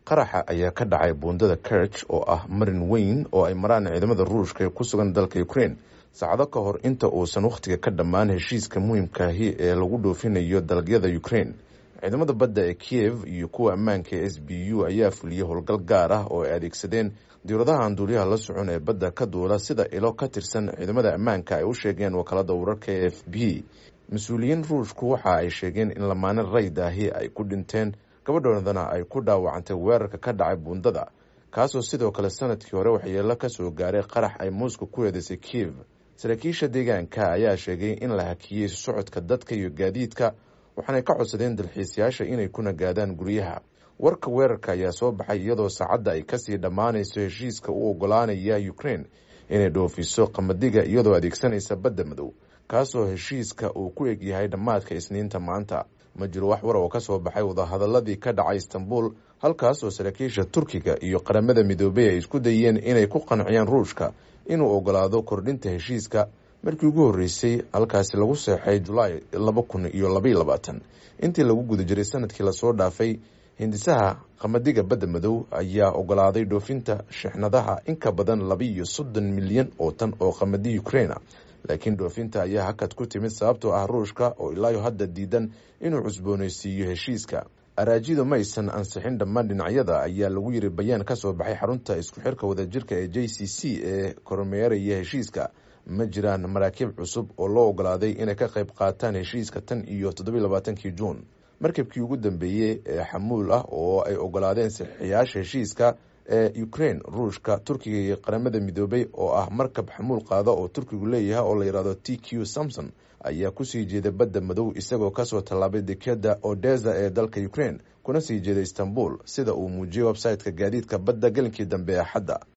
qaraxa ayaa ka dhacay buundada kerch oo ah marin weyn oo ay maraan ciidamada ruushka ee ku sugan dalka ukraine saacado ka hor inta uusan wakhtiga ka dhammaan heshiiska muhiimkaahi ee lagu dhoofinayo dalagyada ukraine ciidamada badda ee kiyev iyo kuwa ammaanka ee s b u ayaa fuliyey howlgal gaar ah oo ay adeegsadeen diwladaha aan duuliyaha la socon ee badda ka duula sida ilo ka tirsan ciidamada ammaanka ay u sheegeen wakaalada wararka e f b mas-uuliyiin ruushku waxa ay sheegeen in lamaane raydaahi ay ku dhinteen gabadhoodana ay ku dhaawacantay weerarka ka dhacay buundada kaasoo sidoo kale sanadkii hore waxyeelo ka soo gaaray qarax ay muuska ku eedeysay kiyev saraakiisha deegaanka ayaa sheegay in la hakiyey socodka dadka iyo gaadiidka waxaanay ka codsadeen dalxiisayaasha inay ku nagaadaan guryaha warka weerarka ayaa soo baxay iyadoo saacadda ay kasii dhammaanayso heshiiska u ogolaanaya ukraine inay dhoofiso qamadiga iyadoo adeegsanaysa badda madow kaasoo heshiiska uu ku egyahay dhammaadka isniinta maanta ma jiro wax war oo ka soo baxay wadahadaladii ka dhacay istanbul halkaasoo saraakiisha turkiga iyo qaramada midoobey ay isku dayeen inay ku qanciyaan ruushka inuu ogolaado kordhinta heshiiska markii ugu horreysay halkaasi lagu seexay julaay laba kun iyo labaiyo labaatan intii lagu guda jiray sanadkii lasoo dhaafay hindisaha qamadiga badda madow ayaa ogolaaday dhoofinta shixnadaha in ka badan laba-iyo soddon milyan oo tan oo qamadi ukraina laakiin dhoofinta ayaa hakad ku timid sababtoo ah ruushka oo ilaayo hadda diidan inuu cusboonaysiiyo heshiiska araajidu maysan ansixin dhammaan dhinacyada ayaa lagu yiri bayaan ka soo baxay xarunta isku xirka wadajirka ee j c c ee kormeeraya heshiiska ma jiraan maraakiib cusub oo loo ogolaaday inay ka qayb qaataan heshiiska tan iyo toddobiy labaatankii juun markabkii ugu dambeeyey ee xamuul ah oo ay ogolaadeen saxiixayaasha heshiiska ee ukraine ruushka turkiga iyo qaramada midoobay oo ah markab xamuul qaada oo turkigu leeyahay oo la yidhahdo t q samson ayaa kusii jeeday badda madow isagoo kasoo tallaabay dekeda odesa ee dalka ukraine kuna sii jeeday istanbul sida uu muujiyey website-ka gaadiidka badda gelinkii dambe ee axadda